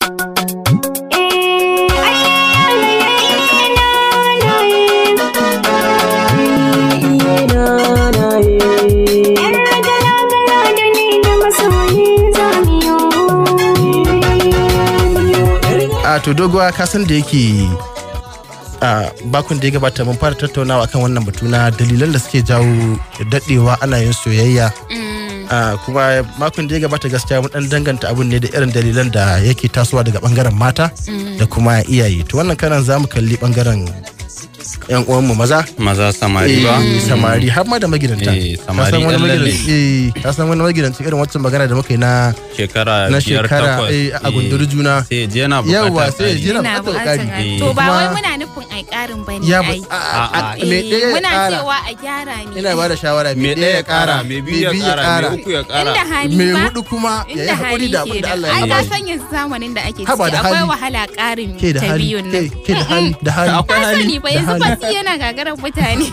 a to doguwa ka san da yake a bakun da ya gabata mun fara tattaunawa kan wannan batu na dalilan da suke jawo dadewa ana yin soyayya a kuma makon da ya gabata gaskiya mun dan danganta abun ne da irin dalilan da yake tasowa daga bangaren mata da kuma iyaye to wannan karan za mu kalli bangaren yan uwanmu maza maza samari ba Eh, samari har ma da magidanta Eh, Ka samari san wani ɗan lalle. magidanci- eh, ka san wani magidanci irin wancan magana da muka yi na shekara na biyar shekara takwas eh, a gunduru juna sai je na Yawwa, bukatar sai ya je ƙari. na Ina bukatar buƙatar ƙari. ƙari. Eh. To ba wai Kuma- muna nufin ai ƙarin bane ya ai. a- a- a- Eh, me ɗaya ya Muna ƙara cewa a gyara ne. ina ba da shawara me ɗaya ya ƙara me biyu ya ƙara me uku ya Inda ƙara hali me ba. hudu kuma ya yi Inda haƙuri hali da abin da ke Allah Ai ya ka yi san yanzu zamanin da ake Haba ciki da akwai hali. wahala ƙarin ke da ta hali biyun ke nan. ke da hali da hali akwai Ka hali sani ba yanzu hali. fasi yana gagarar mutane.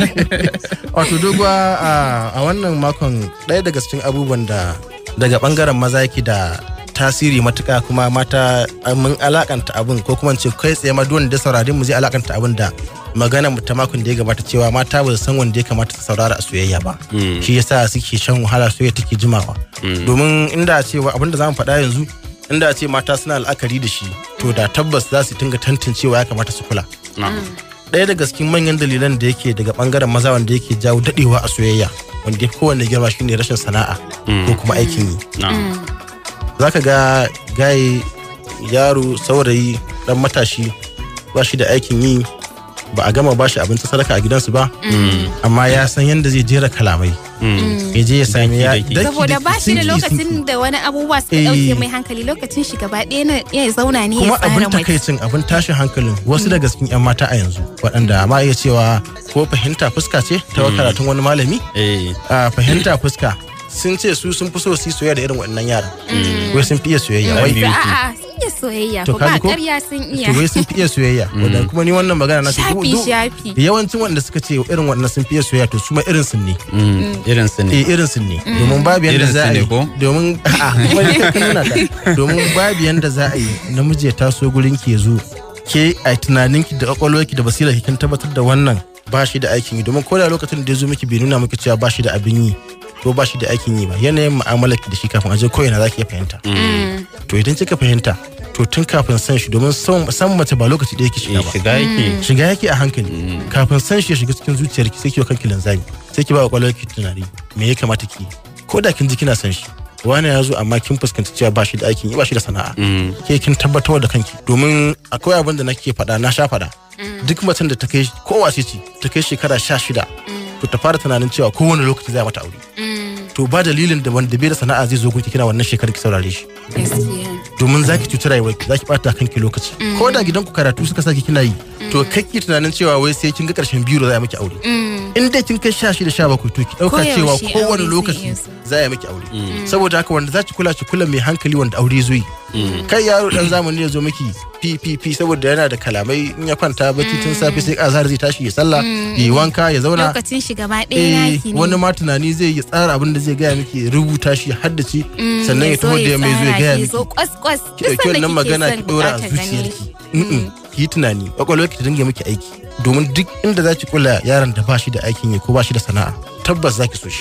wato doguwa a- a wannan makon ɗaya daga cikin abubuwan da daga bangaren maza yake da tasiri matuka kuma mata a, mun alakanta abin ko kuma in ce kai tsaye ma duk wanda ya saurari mu zai alakanta abin da magana mu ta makon da ya gabata cewa mata ba su san wanda ya kamata su saurara a soyayya ba Mm. shi yasa suke shan wahala soyayya take jimawa domin inda a cewa abin da zamu faɗa yanzu inda a ce mata suna la'akari da shi to da tabbas za su dinga tantancewa ya kamata su kula Na. ɗaya daga cikin manyan dalilan da yake daga bangaren maza wanda yake jawo dadewa a soyayya wanda ya fi kowanne girma shine rashin sana'a ko kuma aikin yi Na. za ka ga gaye yaro saurayi dan matashi ba shi da aikin yi ba a gama ba shi abinci sadaka a gidansu ba amma ya san yadda zai jera kalamai Mm. ya je ya sami ya Daki-daki. daki- Saboda ba shi da sinki- lokacin sinki. da wani abubuwa suka Eh. ɗauke mai hankali lokacin shi gaba ɗaya na ya zauna ne ya kuma abin tsara mace. takaicin abin tashin hankalin wasu daga cikin 'yan mata a yanzu waɗanda ma iya cewa ko fahimta fuska ce ta karatun wani malami Eh. a fahimta fuska sun ce su sun fi so su yi soyayya da irin waɗannan yaran wai sun fi iya soyayya Mm. wai biyu A'a sun iya soyayya To ko ka ba ji ko? ƙarya sun iya. to wai sun fi iya soyayya wanda kuma ni wannan magana na ce duk- Shafi duk- shafi. yawancin wanda suka ce irin waɗannan sun fi iya soyayya to su ma irin sun ne Mm. irin su ne eh irin sun ne domin babu yanda Irin za su a ne yi ko? domin a'a kuma ni ka nuna ta domin babu yanda za a yi namiji ya taso gurin ki ya zo ke a tunaninki da kwakwalwarki da basira kin tabbatar da wannan ba shi da aikin yi domin ko da lokacin da ya zo miki bai nuna miki cewa ba shi da abin yi ko ba shi da aikin yi ba yanayin mu'amalar ki da shi kafin a je ko ina za ki iya fahimta to idan kika fahimta to tun kafin san shi domin son- san mace ba lokaci ɗaya ki shiga Eh, ba shiga yake shiga yake a hankali kafin san shi ya shiga cikin zuciyarki sai ki wa kanki linzami sai ki ba wa kwakwalwarki tunani me ya kamata ki yi? ko da kin ji kina san shi wani ya zo amma kin fuskanci cewa ba shi da aikin yi ba shi da sana'a Mm. ke kin tabbatar da kanki domin akwai abin da nake faɗa na sha faɗa duk macen da ta kai kowace ce ta kai shekara sha shida to ta fara tunanin cewa kowane lokaci za a mata aure to ba dalilin da wanda bai da sana'a zai zo gunki kina wannan shekarar ki saurare shi Gaskiya. domin za ki cuci rayuwarki za ki bata kanki lokaci ko da gidanku karatu suka saki kina yi to kake tunanin cewa wai sai kin ga karshen biro za a miki aure in dai kin kai sha shida sha bakwai to ki dauka cewa Koyaushe kowane aure zai lokaci iya zuwa. za a miki aure saboda haka wanda za ki kula ki kula mai hankali wanda aure zo yi kai yaro dan zamani ya zo miki ppp saboda yana da kalamai in ya kwanta bacci tun safe sai azhar zai tashi ya sallah ya yi wanka ya zauna Lokacin shi gaba ɗaya eh naki ne. wani ma tunani zai yi tsara abin da zai gaya miki ya rubuta shi ya haddace sannan ya taho da ya mai zo ya gaya Ki miki zo kwas kwas. ki ɗauki wannan magana ki ɗora a zuciyarki Mm-mm. ki yi tunani kwakwalwarki ta dinga miki aiki domin duk inda za ki kula yaron da ba shi da aikin yi ko ba shi da sana'a tabbas za ki so shi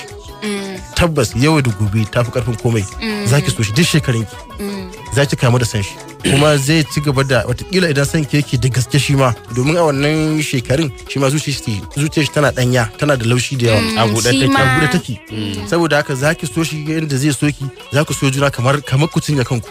tabbas yau da gobe ta fi karfin komai za ki so shi duk shekarunki za ki kamu da san shi kuma zai ci gaba da watakila idan san ke yake da gaske shi ma domin a wannan shekarun shi ma zuciyar shi zuciyar shi tana danya tana da laushi da yawa a buɗe shi take ma- a buɗe take saboda haka za ki so shi yadda zai so ki za ku so juna kamar kamar ku cinye kanku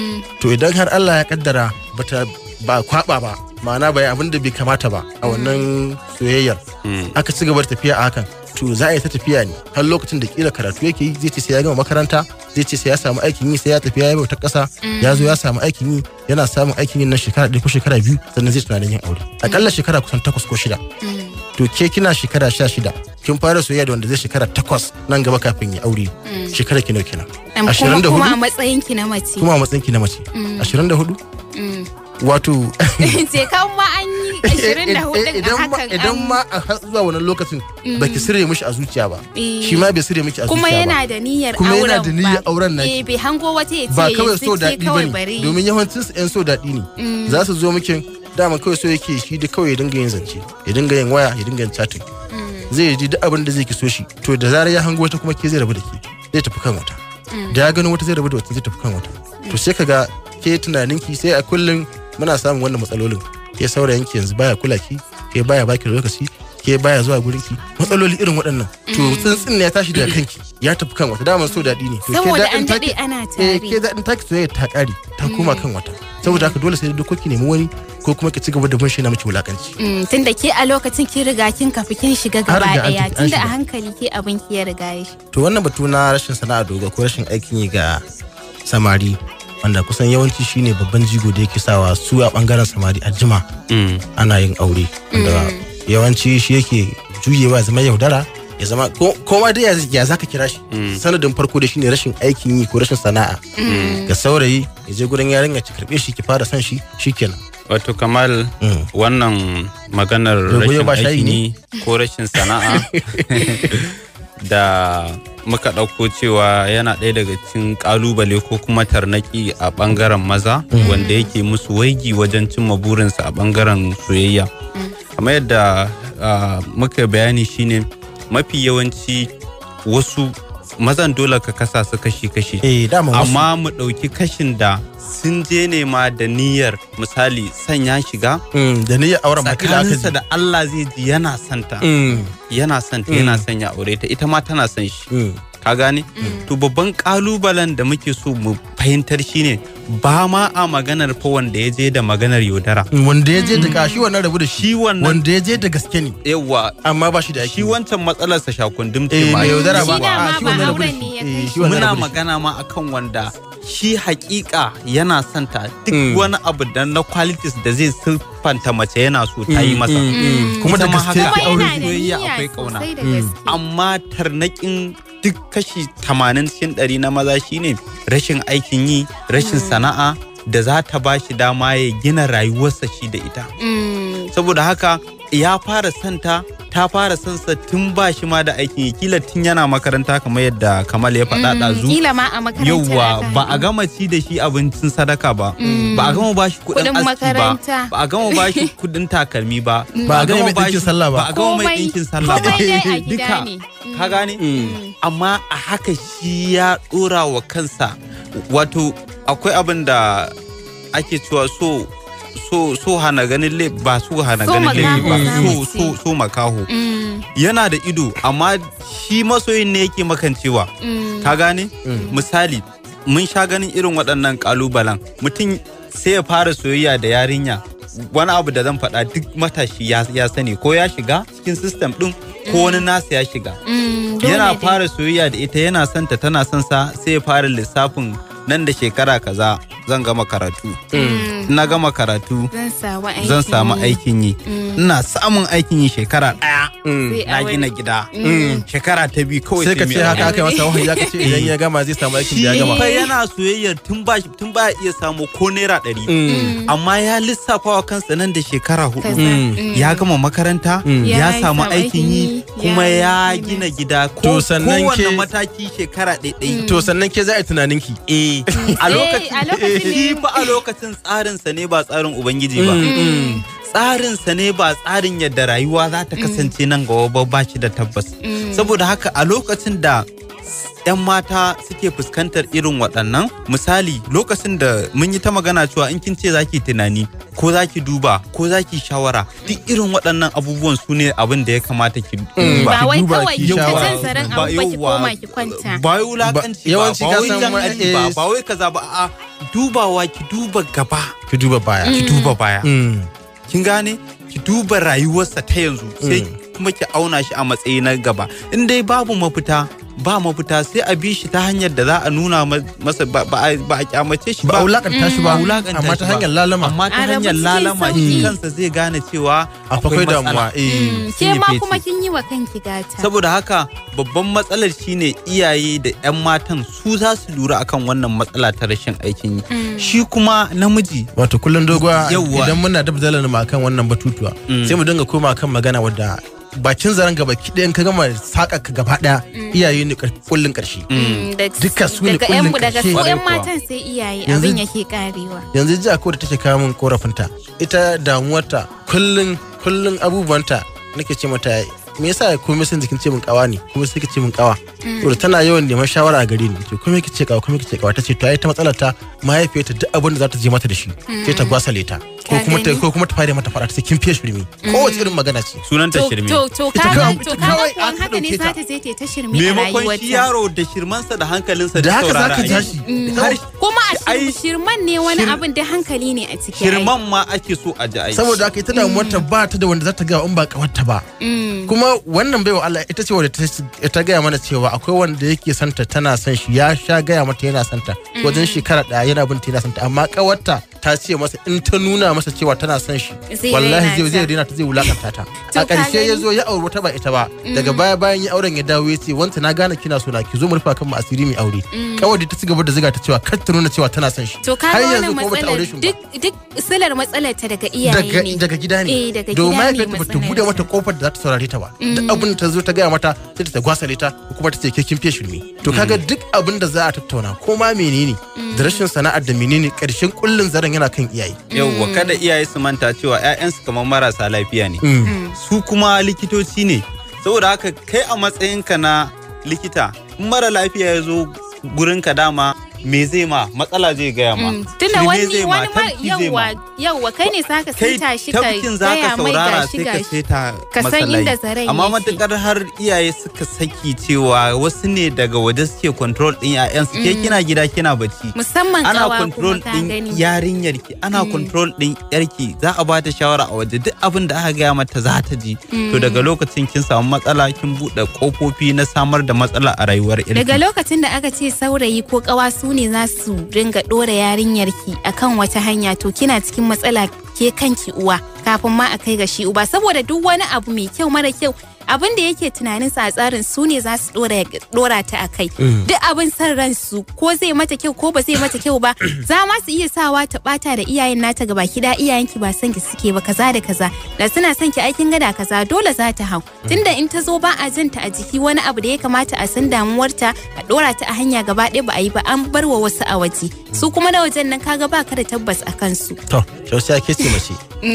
to idan har Allah ya kaddara bata ba kwaba ba ma'ana bai abin da bai kamata ba a wannan soyayyar aka ci gaba da tafiya a hakan to za a yi ta tafiya ne har lokacin da kila karatu yake yi zai ce sai ya gama makaranta zai ce sai ya samu aikin yi sai ya tafi ya yi bautar ƙasa ya zo ya samu aikin yi yana samun aikin yi na shekara ɗaya ko shekara biyu sannan zai tunanin yin aure akalla shekara kusan takwas ko shida to ke kina shekara sha shida kin fara soyayya da wanda zai shekara takwas nan gaba kafin ya aure shekara ki nawa kenan ashirin da Kuma a hudu matsayin ki na mace. kuma a matsayin ki na mace ashirin da hudu wato Ce kan ma an yi ashirin da hudu a idan ma hakan idan an- ma a har zuwa wannan lokacin baki sirre mishi a zuciya ba Eh. shi ma bai sirre miki a kuma zuciya yana ba da niyyar Kuma auren yana da niyyar auren naki. eh bai hango wata ya ce ba kawai so yanzu ce daɗi ba kawai ne bari domin yawancin su 'yan so daɗi ne za su zo miki dama kawai so yake shi da kawai ya dinga yin zance ya dinga yin waya ya dinga yin chatting zai ji duk abin da zai ki so shi to da zarar ya hango wata kuma ke zai rabu da ke zai tafi kan wata da ya gano wata zai rabu da wata zai tafi kan wata to sai ka ga ke tunaninki sai a kullum muna samun wannan matsalolin ke saurayinki yanzu baya kula ki ke baya baki lokaci ke baya zuwa gurin ki matsaloli irin waɗannan to tsuntsun ne ya tashi daga kanki ya tafi kan wata daman so daɗi ne to ke saboda daɗin an daɗe taki- ana eh ke tare daɗin taki soyayya ta ƙare ta koma kan wata saboda haka dole sai da dokoki nemi wani ko kuma ki ci gaba da bin shi na miki wulakanci Mm, tunda ke a lokacin kin riga kin kafi kin shiga Har gaba riga an daya tafi, an tunda a shiga. hankali ke abin ki ya riga ya shi to wannan batu na rashin sana'a doga ko rashin aikin yi ga samari wanda kusan yawanci shine babban jigo da yake sawa su a bangaren samari a jima Mm. ana yin aure wanda yawanci shi yake juyewa ya zama yaudara ya zama ko ko ma dai ya- ya zaka kira shi sanadin farko da shine rashin aikin yi ko rashin sana'a ga saurayi ya je gurin yarinya ki karbe shi ki fara son shi shikenan Wato Kamal Mm. wannan maganar Dogo yau rashin ba shayi aikin ne? yi ko rashin sana'a da muka ɗauko cewa yana ɗaya daga cikin ƙalubale ko kuma tarnaki a ɓangaren maza wanda yake musu waigi wajen cimma burinsa a ɓangaren soyayya. Kamar yadda ah, muka bayani shine mafi yawanci wasu mazan dole ka kasa su kashi-kashi. eh dama wasu amma mu ɗauki kashin da sun je ne ma da niyyar misali sanya shiga Mm, da niyyar auren ma kila aka tsakaninsa ji da Allah zai ji yana santa Mm, yana santa yana sanya aure ta ita ma tana son shi mm. ka gane to babban kalubalen da muke so mu fahimtar shine ba ma a maganar fa wanda ya je da maganar yaudara wanda ya je da kashi wannan rabu da shi shi wannan wanda ya je da gaske ne yawa amma ba shi da shi aiki wancan matsalarsa shakundum ce eh ma mai yaudara ba Shi dama a shi ba wannan rabu da auren ne ya shi kai eh, shi. shi wannan muna rabu da shi. magana ma akan wanda shi hakika yana santa duk Mm. wani abu da na qualities da zai siffanta mace yana so ta yi masa Mm, mm. kuma da Ita ma gaske haka. ki kuma aure yana da soyayya niyya akwai kauna. sosai da Mm. gaske amma tarnakin duk kashi 80 cikin ɗari na maza shine rashin aikin yi rashin sana'a da za ta ba shi dama ya gina rayuwarsa shi da ita Mm, saboda haka ya fara santa ta fara sansa tun ba shi ma da aikin yi kila tun yana makaranta kamar yadda kamal ya faɗa mm, ɗazu kila ma a makarantar yauwa aka ba a haɗu. gama ci da shi abincin sadaka ba Mm. ba a gama ba shi kuɗin Kuɗin aski ba makaranta. ba a gama ba shi kuɗin takalmi ba Ba a gama mai ba shi- ɗinkin sallah ba. ba a gama mai Komai- ɗinkin sallah ba komai dai a gida duka ne. ka gane amma a haka shi ya ɗora wa kansa wato akwai abin da ake cewa so so so hana ganin le ba so hana So ganin laifi ba makaho za so mu so so makaho Mm, yana da ido amma shi masoyin ne yake makancewa mm, ka gane misali mun sha ganin irin waɗannan ƙalubalen mutum sai ya fara soyayya da yarinya wani abu da zan faɗa duk matashi ya, ya sani ko ya shiga cikin system ɗin ko wani nasa ya shiga mm, dole yana dai. fara soyayya da ita yana son ta tana son sa sai ya fara lissafin nan da shekara kaza zan gama karatu Mm, na gama karatu zan samu aikin zan samu yi. aikin yi Mm. ina samun aikin yi shekara ɗaya Sai na aure. gina gida Mm. shekara ta biyu kawai sai ka mai ce haka aure. aka yi masa wahayi ya ka ce idan ya gama zai samu aikin shi da ya gama fa yana soyayyar tun ba tun ba ya iya samu ko naira ɗari Mm. amma ya lissafa wa kansa nan da shekara Kaza. hudu Mm. ya gama makaranta Ya ya yi samu samu aikin yi aikin yi, kuma ya ya yi gina business. gida ko To sannan kowanne ke- mataki shekara ɗaiɗai to sannan ke za a yi tunaninki eh a a lokacin lokacin ne- shi fa a lokacin tsarinsa ne ba tsarin ubangiji ba tsarinsa ne ba tsarin yadda rayuwa za ta kasance nan gaba ba ba shi da tabbas saboda haka a lokacin da 'yan mata suke fuskantar irin waɗannan misali lokacin da mun yi ta magana cewa in kin ce za ki tunani ko za ki duba ko za ki shawara duk irin waɗannan abubuwan su ne abin da ya kamata ki duba ba wai duba kawai ki ki ta shawara. jin tsaron Ba abu ba ki yauwa, koma ki kwanta ba wai wulakanci ba yawanci ba ka wai san jan wani- aji ba eh, ba wai kaza ba a dubawa ki duba gaba ki duba baya ki duba baya Mm. kin gane ki duba rayuwarsa ta yanzu sai kuma ki auna shi a matsayi na gaba in dai babu mafita ba mafita sai a bi shi ta hanyar da za a nuna ma- masa ba ba a ba a kyamace shi ba ba a wulakanta shi ba ba a wulakanta amma shi ta ba. hanyar lalama amma ta A rabu hanyar cikin lalama shi sauki. kansa zai gane cewa akwai matsala. damuwa eh Mm, sun yi ke ma feti. kuma kin yi wa kanki gata saboda haka babban matsalar shine iyaye da 'yan matan su za su lura akan wannan matsala ta rashin aikin yi shi kuma namiji wato kullum doguwa Yawwa. idan muna da dalar mu akan wannan batutuwa Mm. sai mu dinga koma kan magana wadda bakin zaren gaba kiɗayan ka gama saƙa ka gaba ɗaya iyaye ne ƙar- kullun ƙarshe Mm, da- Duka su ne daga kullum yan- daga ƙarshe. su yan Ƙwarai kuwa. matan sai iyaye Yanzu- abin yake karewa yanzu ji akwai da take kawo min korafinta ita damuwarta kullun kullun abubuwanta nake ce mata me yasa komai sun jikin ce min kawa ne kuma sai ce min kawa to tana yawan neman shawara a gare ni ce komai kice kawa komai kice kawa tace to ai ta matsalar ta mahaifiyarta duk abin da za ta je mata da shi sai ta gwasale ta ko Ka kuma ta gani? ko kuma ta fara mata fara ta ce kin fiye shirme kowace irin magana ce sunanta to shirme to to Ita kaga kawai- to ita kaga kawai kuwan aka haka ne ɗauke za ta. ta je ta yi ta shirme a maimakon shi rayuwarta yaro da shirmansa da hankalinsa da haka za saurara ka a ja yi. shi Mm, Har- kuma a ai, shir- shirman ne wani shir- abin da hankali ne a ciki ai. shirman ma ake so a ji aiki saboda haka ita damuwarta ba ta da wanda za ta ga in ba kawarta ba Mm, kuma wannan baiwa Allah ita ce wadda ta- ta gaya mana cewa akwai wanda yake santa tana son shi ya sha gaya mata yana santa wajen shekara daya yana binta yana santa amma kawarta ta ce masa in ta nuna masa cewa tana son shi Zai wallahi raina zai ta. zai rena ta zai wulakanta ta To a ka ƙarshe ya gani? zo ya auri wata ba ita ba daga baya bayan ya auren ya dawo ya ce wanta na gane kina so na ki zo mu rufa kan mu asiri mai aure kawai da ta ci gaba da ziga ta cewa kar ta nuna cewa tana son shi to ka har ga yanzu wannan kuma bata aure shi matsalar ba duk duk silar matsalar ta daga iyaye daga, ne daga gida ne Eh, daga domin gida ne mahaifiyarta bata bude matsalar mata ta. kofar da za ta saurare ta ba duk abin da ta zo ta gaya mata sai ta gwasale ta ko kuma ta ce ke kin fiye shirme to kaga duk abin da za a tattauna ko ma menene da rashin sana'ar da menene karshen kullun zaren yana kan iyaye yauwa kada iyaye su manta cewa 'ya'yansu kamar marasa lafiya ne Mm. su kuma likitoci ne saboda haka kai a matsayinka na likita in mara lafiya ya zo gurinka dama me zai ma matsala zai gaya ma Mm, tunda shirme wani zai ma, wani ma tafki zai yawwa ma. yawwa kai ne saka kai sita shi ka tafkin za ka gaya mai saurara gashi sai ka gashi seta Ka san masa inda layi. zaren amma yake. matukar har iyaye suka saki cewa wasu ne daga waje suke control din 'ya'yansu ke kina gida kina bacci musamman ana kawa control kuma ka din gani yarinyarki ana control din yarki za a bata shawara a waje duk abin da aka gaya mata za ta ji to daga lokacin kin samu matsala kin bude kofofi na samar da matsala a rayuwar yarki daga lokacin da aka ce saurayi ko kawa su ne za su ringa dora yarinyarki akan wata hanya to kina cikin matsala ke kanki uwa kafin ma a kai ga shi uba saboda duk wani abu mai kyau mara kyau abin da yake tunaninsa a tsarin su ne za su dora, dora ta a kai duk abin son ransu ko zai mata kyau ko ba zai mata kyau ba za ma su iya sawa ta bata da iyayen nata gaba da iyayenki ba son ki suke ba kaza da kaza da suna son ki aikin gada kaza dole za ta hau tunda in ta zo ba a janta a jiki wani abu da ya kamata a san damuwarta a dora ta a hanya gaba ɗaya ba a yi ba an bar wa wasu a waje su kuma na wajen nan kaga ba ka da tabbas a kansu to shausi ake ce mace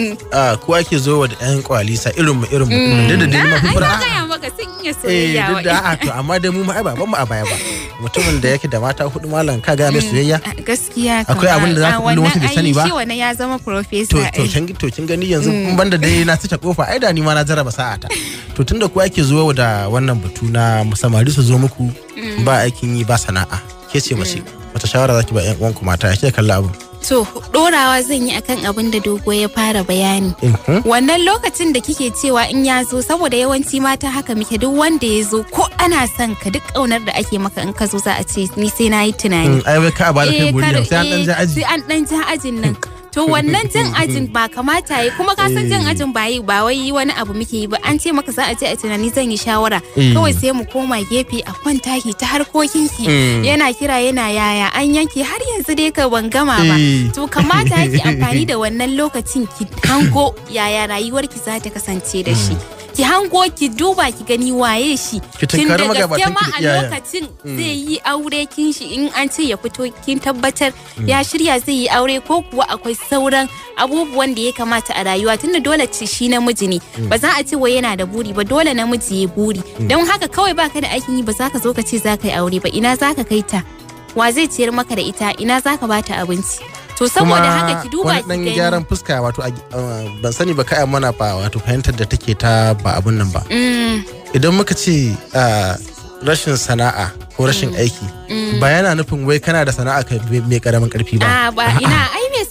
a ko ake zo wa da yan kwalisa irin mu irin mu duk da dai ma ai fara na gaya maka sun iya eh soyayya duk da a to amma dai mu ma ai ba ban mu a baya ba mutumin da yake da mata hudu malam ka ga mai soyayya A gaskiya kam, Akwai abin da za a- ka a kullo wasu bai wannan sani ai ba? shi wannan ya zama to professor to ai. kin to kin gani yanzu in banda dai na cika kofa ai da ni ma na jarraba sa'ata to tunda ku ake zuwa da wannan batu na samari su zo muku ba aikin yi ba sana'a ke ce mace wata shawara zaki ba yan uwanku mata ke kalla abu To, ɗorawa zan yi akan abin da dogo ya fara bayani. Mhm. Wannan lokacin da kike cewa in ya zo saboda yawanci mata haka muke duk wanda ya zo ko ana son ka duk ƙaunar da ake maka in ka zo za a ce ni sai na yi tunani. Mm, ai wai ka ba da kai Eh, guri kar- yau sai an dan ja eh, aji Sai an ɗan ja ajin nan. To wannan jan ajin ba kamata yi kuma ka san jan ajin ba yi ba wai wani abu muke yi ba an ce maka za a je a tunani zan yi shawara Eh. kawai sai mu koma gefe a kwanta ki ta harkokin ki Mm. yana kira yana yaya an yanke har yanzu dai ka ban gama ba Eh. to kamata ki amfani da wannan lokacin ki hango yaya rayuwarki za ta kasance da shi ki hango ki duba ki gani waye shi Ki Tun tunkari da gaske magabatan ma ki da a iyayen. lokacin zai yi aure kin shi in an ce ya fito kin tabbatar ya shirya zai yi aure ko kuwa akwai sauran abubuwan da ya kamata a rayuwa tunda dole ce shi namiji ne ba za a ce wai yana da buri ba dole namiji ya buri don haka kawai baka da aikin yi ba za ka zo ka ce za ka yi aure ba ina za ka kai ta wa zai ciyar maka da ita ina za ka bata abinci to saboda haka ki duba wani ki dan gani gyaran fuska wato a- uh, ban sani ba kai mana ba wato fahimtar da take ta ba abun nan ba Mm, idan muka ce uh, rashin sana'a ko rashin aiki ba yana nufin wai kana da sana'a ka mai karamin karfi ba a ba ina ai mai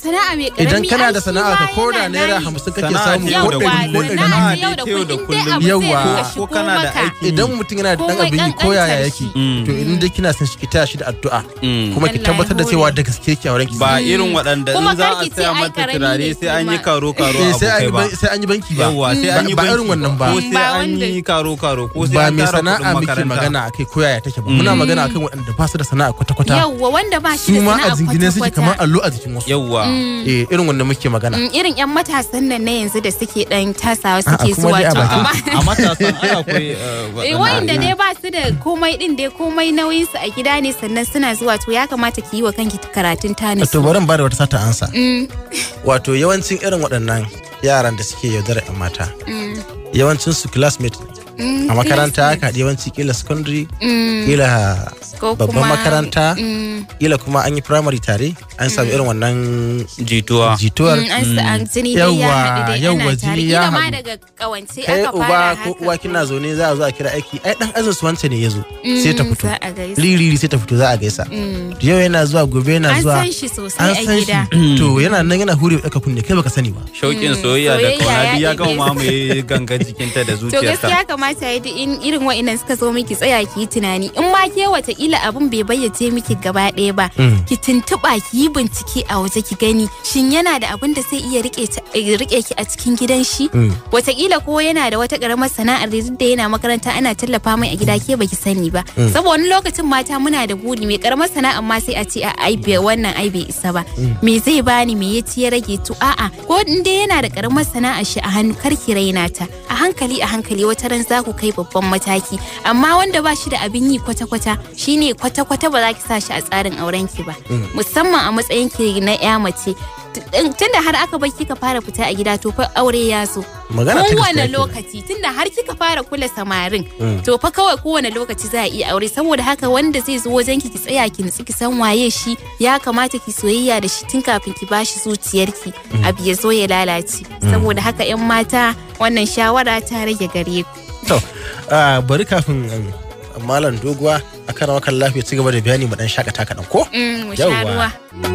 sana'a mai karami idan kana ai da shi sana'a ma ka koda yana naira nashi. hamsin kake Sana'a samu ce ko yau da ɗari ko kullum. ɗari sana'a Sana'a ce yau da ce yau da kullum in dai kullum. abu zai Yawwa. rinka Ko shigo kana da maka. aiki. idan mutum yana da dan Komai abin yi ko yaya ƙanƙantar yake shi. to in dai kina son shi ki taya shi da addu'a Mm. kuma ki Allah ya tabbatar da hore. cewa da gaske ki auren ki ba irin waɗanda Kuma in za kar a ki ce saya ai mata karami turare ne sai an yi kuma. karo karo Eh, sai an abokai yi ba ban- sai an yi banki ba yawwa sai an yi ba banki irin wannan ba ko Ba sai an wanda- yi karo karo ko sai ba an mai tara sana'a kuɗin muke makaranta magana akai ko yaya take ba muna magana akan waɗanda ba su da sana'a kwata-kwata Yawwa wanda ba shi su da ma a sana'a jingine suke kamar kwata-kwata. allo a jikin wasu yawwa eh irin wanda muke magana Mm, Irin 'yan matasan nan na yanzu da suke ɗan tasawa A'a, suke kuma zuwa dai a to bakin- amma a matasan ai akwai eh, Eh, waɗanda- wa'inda dai ba su da komai din dai komai nauyin su a gida ne sannan suna zuwa to ya kamata ki yi wa kanki karatun tanis. to bari in bada wata sata ansa Mm, wato yawancin irin waɗannan yaran da suke yaudara 'yan mata mm, yawancin su classmate mm, a makaranta classmate. haka yawanci kila secondary Mm, kila ko babban kuma- makaranta Mm, kila kuma an yi primary tare an samu irin wannan jituwa jituwar mm, an sa- an jini dai ya Yawwa, haɗu dai yawwa, ana tare jini ya kila ma haɗu. daga kawance kai aka uba fara ko haka uwa kina zaune za a zo a kira aiki ai dan azin su wance ne ya zo sai ta Mm, fito za a gaisa. liriri sai ta fito za a gaisa Mm. yau yana zuwa gobe yana An zuwa san shi sosai an a san gida. shi to yana nan yana hure ɗaka kunne kai baka sani ba shauƙin soyayya da soyayya kauna ya duk ya ɗebe gama su. mamaye gangan jikinta da To zuciyarta gaskiya kamata ya in irin wa'innan suka zo miki tsaya ki yi tunani in ma ke wataƙila abin bai bayyace miki gaba ɗaya ba Mm. ki tuntuɓa ki yi bincike a waje ki gani shin yana da abin da zai iya rike ta- eh, rike ki a cikin gidan shi Mm. wataƙila ko yana da wata ƙaramar sana'ar da duk da yana makaranta ana tallafa mai a gida ke baki sani ba saboda wani lokacin mata muna da buri mai ƙaramar sana'ar ma sai a ce a ai bai wannan ai bai isa ba me zai bani me ya ci ya rage to a'a ko in dai yana da ƙaramar sana'ar shi a hannu kar ki raina ta a hankali a hankali wata ran za ku kai babban mataki amma wanda ba shi da abin yi kwata-kwata shine kwata-kwata ba za ki sa shi a tsarin auren ki ba musamman a matsayin ki na ya mace tunda har aka bar kika fara fita a gida to fa aure ya zo magana ta kowane gaskiya kenan. lokaci tunda har kika fara kula samarin Mm. to fa kawai kowane lokaci za a iya aure saboda haka wanda zai zo wajen ki ki tsaya ki nutsi ki san waye shi ya kamata ki soyayya da shi tun kafin ki bashi zuciyarki abu ya zo ya lalace saboda haka yan mata wannan shawara ta rage gare ku to ah, bari kafin um, malam doguwa a kan wakan lafiya ci gaba da bayani mu dan shakata kaɗan ko Mm, mu sha Yawwa. ruwa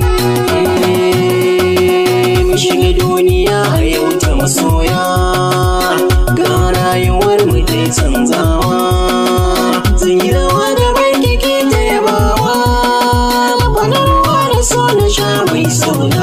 mu shiga duniya yau ta masoya ga rayuwar mu dai canzawa zan yi rawa da baki ke ta yabawa fadarwa da so na sha mai sauna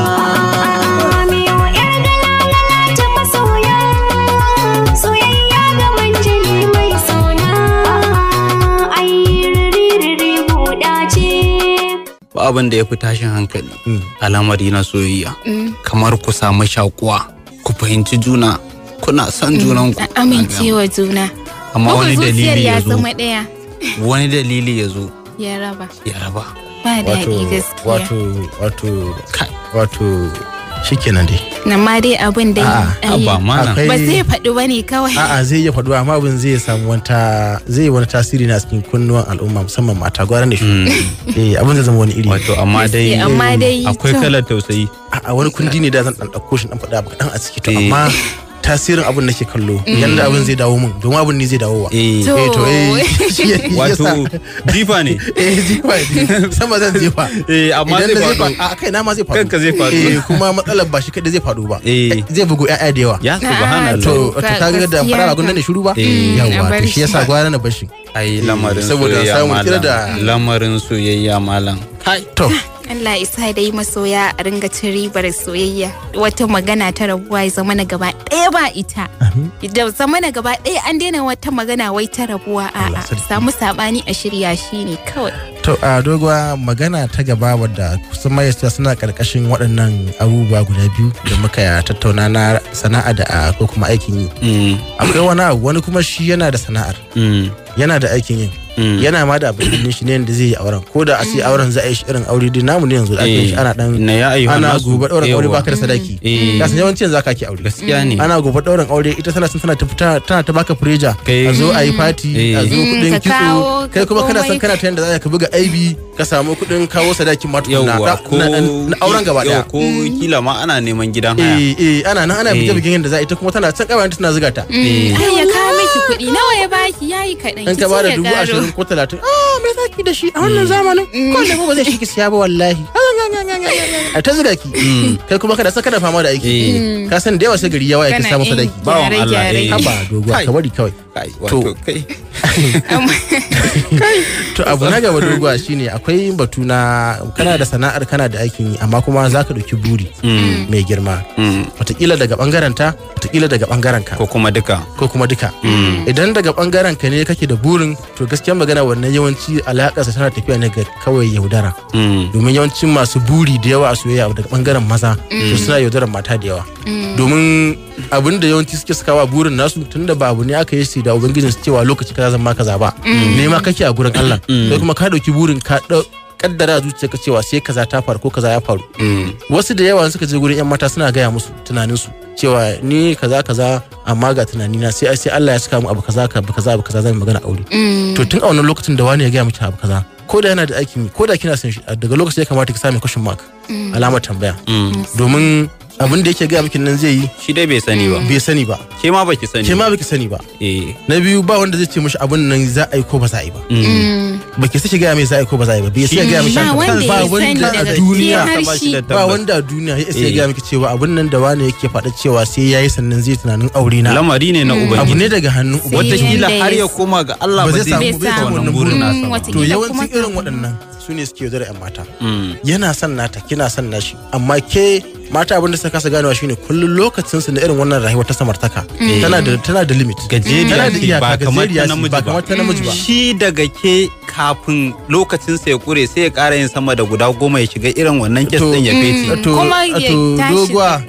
ba abin da ya fi tashin hankali Mm. a lamari na soyayya Mm. kamar ku samu shakuwa ku fahimci juna kuna son junan ku a amincewa juna amma bugun wani zuciyar dalili ya ya zo zama ɗaya wani dalili ya zo ya raba ya raba ba wato daɗi gaskiya wato wato kai wato shikenan dai nan ma dai abin dai A'a, ai, abba mana akwai- ba zai faɗi ba ne kawai a'a zai iya faɗuwa amma abin zai samu wata zai yi wani tasiri na cikin kunnuwan al'umma musamman mata gwaran da shi eh abin zai zama wani iri wato amma dai Gaskiya, amma dai akwai to. kalar tausayi a wani kundi ne da zan dan dauko shi dan faɗa maka dan a ciki to Eh. amma tasirin abin nake kallo yanda abin zai dawo min domin abin ne zai dawo wa eh To. eh to eh shi ya- shi wato yasa- jifa ne eh jifa ne sama zan jefa eh amma idan zai da faɗo a kai na ma zai faɗo Kanka zai faɗo. eh kuma matsalar ba shi kadai zai faɗo ba Eh. zai bugu ƴaƴa da yawa ya subhanallah to To, to ga- kaga da gaskiya fara ka. gunnan ne shiru ba Eh. a yawa bar to shi yasa shi. gwara na bashi ai lamarin saboda soyayya samun kira malam da- lamarin soyayya malam kai to Allah isa dai masoya a ringa cin ribar soyayya wata magana ta rabuwa ya zama na gaba ɗaya ba ita da zama na gaba ɗaya an daina wata magana wai ta rabuwa Allah a'a sarki. samu sabani a shirya shi ne kawai To a doguwa magana ta gaba wadda kusan mayasta suna karkashin waɗannan abubuwa guda biyu da muka tattauna na sana'a da a ko kuma aikin yi. Mm, Akwai wani abu wani kuma shi yana da sana'ar mm, yana da aikin yin mm. yana ma da abin yin shi ne da zai yi auren ko da a ce auren za a yi shi irin aure dai namu ne yanzu da aka yi shi ana dan na ya ayyuhan ana nasu. gobe ɗaurin aure Yawwa. baka da sadaki. Eh. Ya san yawanci yanzu aka ake aure. gaskiya ne Ana gobe ɗaurin aure ita tana son tana ta fita tana ta baka fureja Kai- a zo a yi fati a zo Mm, kuɗin ka kawo, kitso kai ka kuma kana son komai. kana ta yanda za ka buga aibi ka samu kuɗin kawo sadakin ma tukuna yauwa na- ko na na auren gaba yau, daya ko kila ma ana neman gidan haya eh eh ana nan ana Eh. bige bigen yadda za a ita kuma tana can kawai tana zuga ta ai ya kawo miki kuɗi nawa ya baki yayi kaɗan in ki ka bada ce ya dubu ƙaro. ashirin ko talatin ah me zaki da shi a wannan zamanin ko lemo ba zai shi ki siya ba wallahi a ta ziga ki kai kuma kada san kana fama da aiki Eh. ka san da yawa sai gari yawa ya Kana kai samu yin sadaki Bawan Allah, gyare-gyare. eh. haba doguwa Kai. ka bari kawai Kai, wato kai. to abu na gaba doguwa shine akwai batu na kana da sana'ar kana da aikin yi amma kuma za ka ɗauki buri mai girma Mm. wataƙila daga ɓangaren ta wataƙila daga ɓangaren ka Ko kuma duka. ko kuma duka idan daga ɓangaren ka ne kake da burin to gaskiya magana wannan yawanci alaƙarsa tana tafiya ne ga kawai yaudara Mm. domin yawancin masu buri da yawa a soyayya daga ɓangaren maza to suna yaudarar mata da yawa domin abin da yawanci suke sakawa burin nasu tunda ba abu ne aka yi shi da ubangijin su cewa lokaci kaza zan ma kaza ba nema kake a gurin Allah sai kuma ka dauki burin ka dau- kaddara a zuciyarka cewa sai kaza ta faru ko kaza ya faru Mm. wasu da yawa suka je gurin yan mata suna gaya musu tunanin su cewa ni kaza kaza amma ga tunani na sai sai Allah ya saka mu abu kaza ka abu kaza abu kaza zan yi magana aure to tun a wannan lokacin da wani ya gaya miki abu kaza ko da yana da aikin yi ko da kina son shi daga lokacin ya kamata ki sami question mark alamar tambaya Mm. domin abin da yake gaya miki nan zai yi Shi dai bai sani ba. bai sani ba Ke ma baki sani. ke ma baki sani ba Eh. na biyu ba wanda zai ce mishi abin nan za a yi ko ba za a yi ba Mm. baki sai ki gaya mai za a yi ko ba za a yi ba bai sai ya gaya mishi ba haka wanda ba ya sani wanda a daga duniya ke har ba shi shi da ba tabbas. wanda a duniya ya sai ya Eh. gaya miki cewa abin nan da wani yake faɗa cewa sai ya yi sannan zai tunanin aure na Lamari ne na abu Ubangiji. ne daga hannun Sai ubangiji Wataƙila yanda har ya ya koma ga Allah Ba ba zai zai samu- bai bai samu wannan wannan burin burin. nasa ba. Wata- to Wataƙila yawancin kuma irin kafin- waɗannan su ne suke yaudara 'yan mata Mm. yana son nata kina son nashi amma ke mata abin da suka kasa ganewa shine kullum lokacin su na irin wannan rayuwar ta samartaka tana da tana da limit Gajeriya tana da ce, iyaka ba kamar ta gajeriya ce, namiji ba ba. kamar ta namiji ba Shi daga ke kafin lokacinsa ya kure sai ya ƙara yin sama da guda goma ya shiga irin wannan kes To- ɗin ya fece. to Kuma ya to tashi doguwa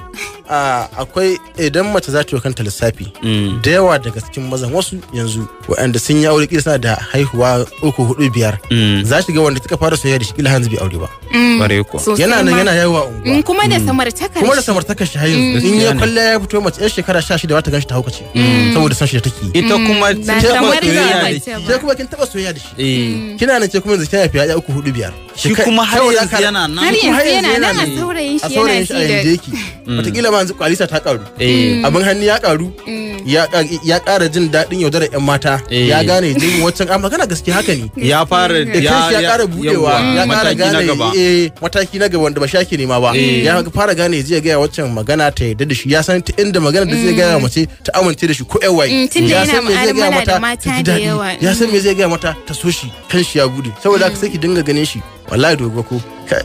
a, akwai idan mace za ta yi kanta lissafi Mm. da yawa daga cikin mazan wasu yanzu waɗanda sun yi aure kila suna da haihuwa uku hudu biyar Mm. za shi ga wanda kika fara soyayya da shi kila hanzu bai aure ba Bare kuwa. Sosai yana nan ma. yana yawa Mm, unguwa kuma da samartakar kuma da shi. samartakar shi har yanzu in Gaskiya ya ne. kwalla ya fito mace yan shekara sha shida ta ganshi ta haukace saboda san shi da take yi Ita kuma ba ta kamar taɓa da soyayya da mace shi. ba. sai kuma kin taba soyayya da shi Eh. kina nan ce kuma yanzu kina haifi ya uku hudu biyar Shi kuma har Saboda yanzu haka- yana Har nan. kuma har yanzu yanzu yana yana nan a ne. saurayin a shi saurayin yana shi a ji yanzu da yake wataƙila ma yanzu kwalisa ta karu Eh. abin hannu ya karu ya ya ƙara jin daɗin yaudarar 'yan mata Eh. ya gane jin wancan a magana gaske haka ne Ya fara da kanshi ya ƙara budewa ya ƙara mataki na gane gaba. eh, mataki na gaba wanda ba shaki nema ba Eh. ya fara gane zai gaya waccan magana ta yadda da shi ya san ta inda magana da zai gaya mace ta amince da shi ko yan waye Mm, tunda ya yana san me zai gaya mu'amala da mata mata ta ji da daɗi yawa. ya san me zai gaya mata ta so shi kan shi ya bude saboda haka sai ki dinga ganin shi wallahi dogo ko Kai.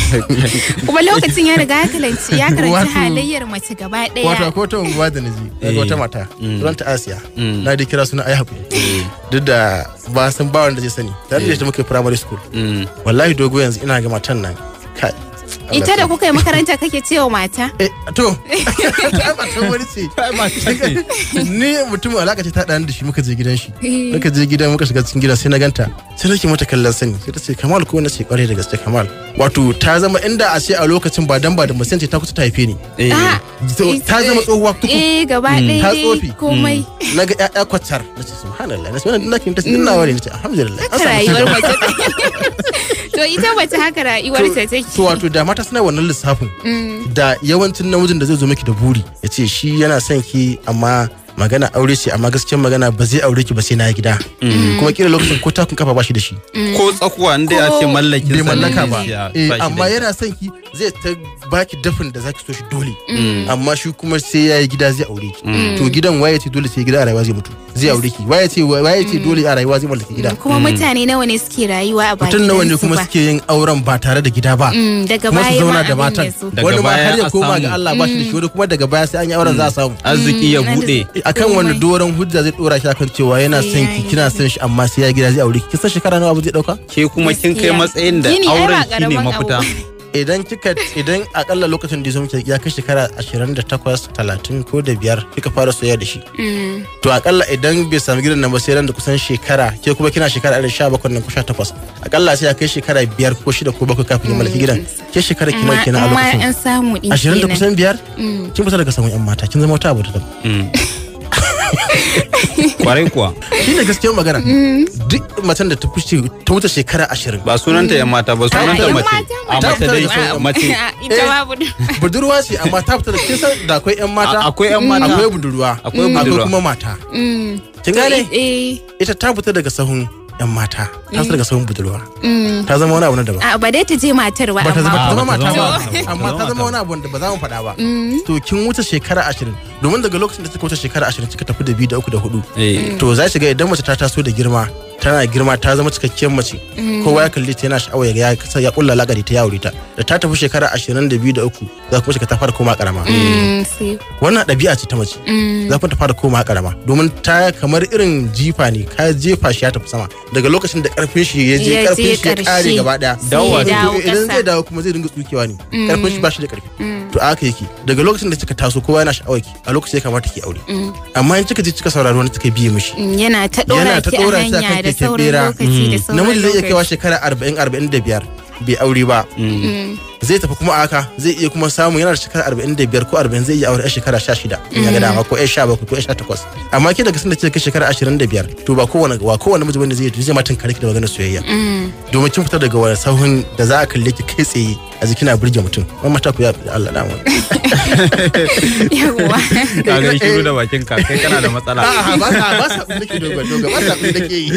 kuma lokacin ya riga ya kalanci ya karanci Wato- halayyar mace gaba wato daya akwai wata unguwa da naji daga Eh. wata mata Mm. sunanta asiya Mm. na dai kira suna ayi hakuri duk da ba san ba wanda zai sani tare da ita muka yi primary school Mm. wallahi dogo yanzu ina ga matan nan kai ita da kuka yi makaranta kake cewa mata Eh, to ta matan wani ce ni mutumin alaka ce ta ɗani da shi muka je gidan shi muka je gidan muka shiga cikin gidan sai na ganta sai nake mata kallon sani sai ta ce kamal ko na ce kware da gaske kamal wato ta zama inda a ce a lokacin ba dan ba da musan ce ta kusa ta haife ni Eh. Ah, To, ta zama tsohuwa tuku eh gaba ta ɗaya tsofi. dai komai na ga ƴaƴa kwatar na ce subhanallah na ce wannan nakin ta ce nawa ne na ce alhamdulillah an haka samu rayuwar cigaba. mace to ita mace haka rayuwar ta take to wato da mata suna wannan lissafin da yawancin namijin da zai zo miki da buri ya ce shi yana son ki amma magana aure ce amma gaskiyar magana ba zai aure ki ba sai na yi gida kuma kila lokacin ko takun kafa ba shi da shi Ko tsakuwa inda ya ce mallakin bai sa ne mallaka ba ya- Eh, ba shi da amma ita. yana son ki zai ta baki dafin da zaki so shi dole amma shi kuma sai ya yi gida zai aure ki to gidan waye ce dole sai gida a rayuwa zai mutu zai aure ki waye ce waye ce dole a rayuwa zai mallaki gida kuma mutane nawa ne suke rayuwa a bakin mutum nawa ne su kuma ba. suke yin auren ba tare da gida ba Mm, daga kuma su baya ma zauna da abin matan ya zo Daga wani ma baya har ya a koma samu. ga Allah ba shi da shi wani kuma daga baya sai an yi auren za a samu Arziki ya Mm, buɗe. akan wani doron hujja zai dora shi akan cewa yana Sai son ya ki yi kina gida. son shi amma sai ya gida zai aure ki kin san shekara nawa abu zai dauka Ke kuma kin kai Gaskiya. matsayin da Gini ai ba auren shi ne ƙaramin mafita. abu. idan kika idan akalla lokacin da ya zo miki ya kai shekara 28 30 ko da biyar kika fara soyayya da shi Mm, to akalla idan bai samu gidan nan ba sai ran da kusan shekara ke kuma kina shekara irin 17 nan ko 18 akalla sai ya kai shekara biyar ko shida ko bakwai kafin ya mallaki gidan ke shekara ki nawa amma kenan a amma lokacin an samu din 20 da kenan. kusan biyar Mm. kin fita daga samun yan mata kin zama wata abu da daban Mm. Kwarai kuwa. shi ne gaskiyar magana duk macen da ta fushi ta wuce shekara ashirin Ba sunanta yan mata ba Ah, sunanta yan mace. mata A mace. mace dai Ah, mace. ah, ita Eh. babu budurwa ce amma ta fita da kin san da akwai yan mata A- Akwai yan mata. akwai budurwa Akwai budurwa. kuma mata Mm. kin gane eh ita ta fita daga sahun yan mata ta su daga sauran budurwa Mm. ta zama wani abu na daban A ba dai ta je matar ba ba ta zama, amma. ta zama ba ta mata zama ba mata ba. amma Ta ta zama zama mata wani abu da ba za mu faɗa ba Mm. to kin wuce shekara ashirin domin daga lokacin da kika wuce shekara ashirin kika tafi da biyu da uku da hudu Eh, to za ki ga idan mace ta taso da girma tana girma ta zama cikakkiyar mace kowa ya kalle ta yana sha'awa ya ga ya kasa ya kulla lagari ta ya aure ta da ta tafi shekara ashirin da biyu da uku za kuma shiga ta fara koma karama Mm, sai- wannan ɗabi'a ce ta mace Mm. za kuma ta fara koma karama domin ta kamar irin jifa ne ka jefa shi ya tafi sama daga lokacin da karfin shi ya je Ya je karfin shi ya kare ƙarshe. gaba daya Sai ya to dawo idan ƙasa. zai dawo kuma zai dinga tsukewa ne karfin shi ba shi da karfi Mm. to aka yake daga lokacin da kika taso kowa yana sha'awar ki a lokacin ya kamata ki aure Mm. amma in kika je kika saurari wani kika biye mishi Mm, yana ta Yana ɗora ta ki a ɗora ki akan hanya da keken sauran bera. lokaci da sauran namiji zai iya lokaci. kaiwa shekara 40 45 bai aure ba Mm. zai tafi kuma a haka zai iya kuma samu yana da shekara 45 ko 40 zai iya aure a shekara 16 in ya ga dama ko 17 ko 18 amma ke daga sanda kika kai shekara 25 to ba kowane wa kowane miji bane zai zai ma tunkare ki da maganar soyayya Mm. domin kin fita daga wani sahun da za a kalle ki kai tsaye a jikina burge mutum wannan mata ku ya Allah da mu Yawwa. ka ga shiru da bakin ka kai kana da matsala a'a ba sa ba sa abin da ke dogo dogo ba sa abin da ke yi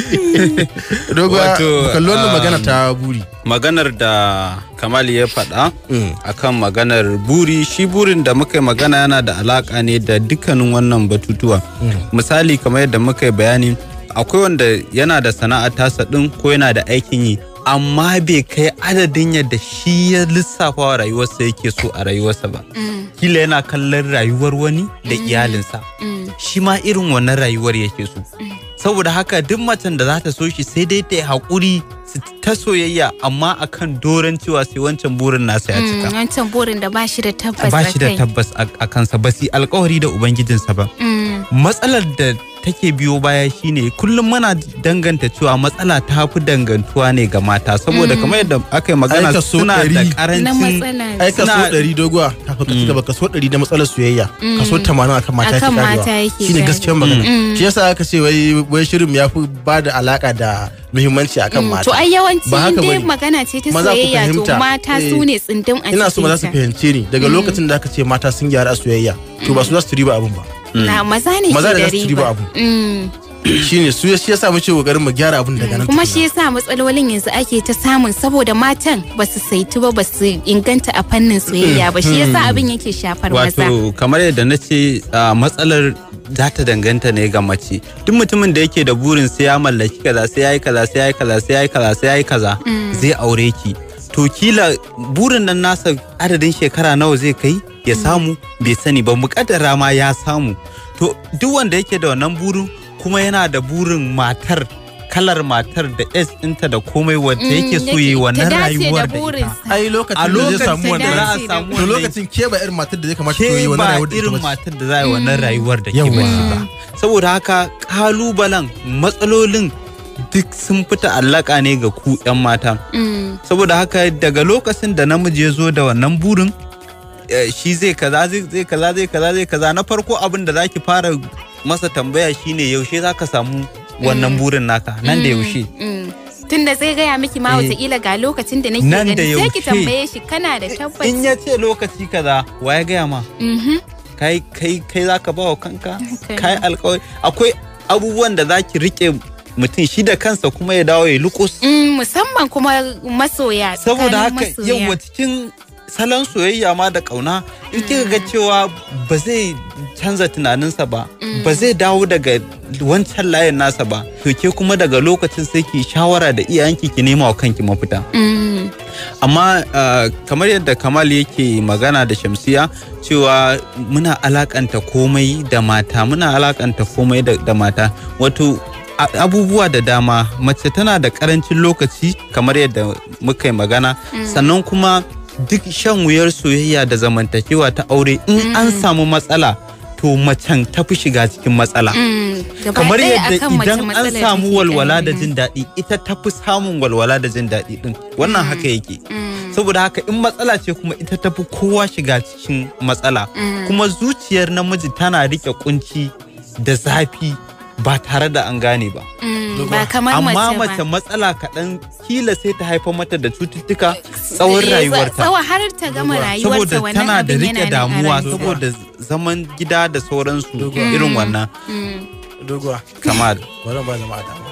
dogo Wato, kallon wannan um, magana ta buri maganar da kamal ya faɗa Mm. akan maganar buri shi burin da muka yi magana yana da alaka ne da dukkanin wannan batutuwa misali kamar yadda muka yi bayani akwai wanda yana da sana'a tasa ɗin ko yana da aikin yi amma bai kai adadin yadda shi ya lissafa wa rayuwarsa yake so a rayuwarsa ba Mm. kila yana kallon rayuwar wani da iyalinsa Mm. shi ma irin wannan rayuwar yake so saboda haka duk macen da za ta so shi sai dai ta yi haƙuri su ta soyayya amma akan doron cewa sai wancan burin nasa ya Mm, cika wancan burin da ba shi da tabbas ba shi da a kai. tabbas a a kansa ba su yi alkawari da ubangijinsa ba Mm. matsalar da take biyo baya shine kullum muna danganta cewa matsala ta fi dangantuwa ne ga mata saboda kamar yadda aka yi magana Ai, kaso suna da ɗari. Na karancin matsala. ai kaso Suna- ɗari doguwa kafin ka cika ba kaso ɗari da matsalar soyayya kaso tamanin akan mata Akan yake mata karewa yake shine karewa. gaskiyar magana Mm. shi yasa aka ce wai wai shirin ya fi ba da alaka da muhimmanci akan Mm, mata To ai yawanci Ba in haka dai bane. magana ce ta Maza ku soyayya to fahimta. mata Eh, su ne tsindin a ina so maza su cikinta. fahimce ni daga lokacin da aka ce mata sun gyara a soyayya to ba su za su riba abun ba Na maza ne Maza ke da da za su ci riba riba. abu. Mm. shine su shi yasa muke kokarin mu gyara abun daga nan Kuma tukuna. shi yasa matsalolin yanzu ake ta samun saboda matan ba su saitu ba ba su inganta a fannin soyayya ba shi yasa abin yake shafar maza. wato kamar yadda na ce a, matsalar za ta danganta ne ga mace duk mutumin da yake da burin sai ya mallaki kaza sai ya yi kaza sai ya yi kaza sai ya yi kaza sai ya yi kaza zai aure ki to kila burin nan nasa adadin shekara nawa zai kai ya samu bai sani ba muƙaddara ma ya samu to duk wanda yake da wannan burin kuma yana da burin matar kalar matar da S ɗinta da komai wadda yake so yi wannan rayuwar da ita ai a lokacin da zai samu lokacin da za wannan a samu to wannan lokacin ke ba irin matar da zai kamata ta yi ke wannan ba rayuwar da ita irin ba ce. matar da za a yi wannan rayuwar da ke Yawwa. bace ba saboda haka kalubalen matsalolin duk sun fita allaka ne ga ku 'yan mata Mm. saboda haka daga lokacin da namiji ya zo da wannan burin eh, shi zai kaza zai zai kaza zai kaza zai kaza na farko abin da zaki fara masa tambaya shine yaushe zaka samu wannan burin naka nan da yaushe Mm. Tun da zai gaya miki ma Eh. wataƙila ga lokacin da nake Nan da gani sai ki yaushe. tambaye shi kana da tabbas. in ya ce lokaci kaza wa ya gaya ma Mhm. kai kai kai zaka ba wa kanka Okay. kai alkawari akwai abubuwan da zaki rike mutum shi da kansa kuma ya dawo ya lukus Mm, musamman kuma masoya. saboda tsakanin haka masoya. yawa cikin salon soyayya ma da kauna in kika ga cewa ba zai canza tunaninsa ba ba zai dawo daga wancan layin nasa ba to ke kuma daga lokacin sai ki shawara da iyayenki ki nema wa kanki mafita Mm. amma uh, kamar yadda kamal yake magana da shamsiya cewa muna alakanta komai da mata muna alakanta komai da, da mata wato a- abubuwa da dama mace tana da karancin lokaci kamar yadda muka yi magana sannan kuma duk shan wuyar soyayya da zamantakewa ta aure in an samu matsala to macen ta fi shiga cikin matsala Mm. Gaba kamar ɗaya yadda akan mace idan an matsalar samu take walwala da ƙarfi. jin daɗi ita ta fi samun walwala da jin daɗi ɗin wannan haka yake Mm. saboda haka in matsala ce kuma ita ta fi kowa shiga cikin matsala Mm. kuma zuciyar namiji tana riƙe kunci da zafi ba tare da an gane ba Mm, ba kamar amma mace mace ba. matsala kaɗan kila sai ta haifar mata da cututtuka tsawon Eh, rayuwarta Tsawa har ta gama rayuwarta saboda wannan tana da abin riƙe yana nan a damuwa ranta. saboda zaman gida da sauransu Doguwa. irin wannan Mm. doguwa kamar wannan ba zama a dama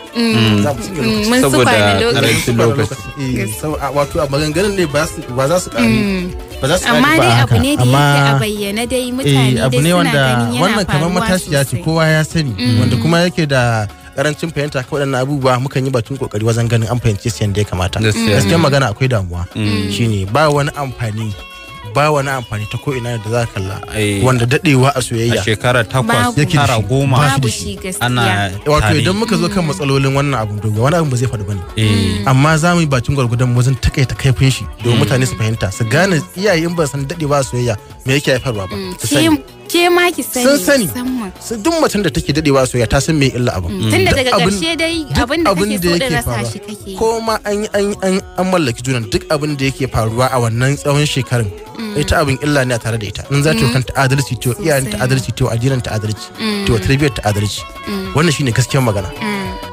za mu cinye lokaci mun su Saboda kwana lokaci karancin lokaci. Eh, sau- a- wato a maganganun ne ba su- ba za su ƙari ba za su amma ƙari ba dai a abu haka. ne da Amma- yake a bayyane dai mutane eh, abu dai ne suna wanda ganin yana wannan kamar faruwa matashiya ce sosai. kowa ya sani wanda kuma yake da karancin fahimta kan waɗannan abubuwa mukan yi batun kokari wajen ganin an fahimce su yadda ya kamata Gaskiya. gaskiyar magana akwai damuwa Mm. shine ba wani amfani ba wani amfani ta ko ina da za ka kalla Eh. wanda dadewa a a soyayya shekara takwas Babu. tara goma babu shi gaskiya ana wato tare. idan muka zo kan matsalolin wannan abu dogo wani abu ba zai faɗi bane Eh, amma za mu yi bakin gwargwadon wajen takaita kaifin shi domin mutane su fahimta su gane iyaye in ba san dadewa a soyayya me yake haifarwa ba su sani ke ke ma ki sani Sun sani. musamman. su duk macen da take dadewa a soyayya ta san me illa abu tunda Duk daga abin- ƙarshe dai duk abin da abin kake da so da yake rasa faruwa. shi kake ko ma an yi- an yi- an an mallaki juna duk abin da yake faruwa a wannan tsawon shekarun ita abin illa ne a tare da ita in za ta yi kanta adalci to iyayen ta Sosai. adalci to addinin ta adalci to tarbiyyar ta adalci wannan shine gaskiyar magana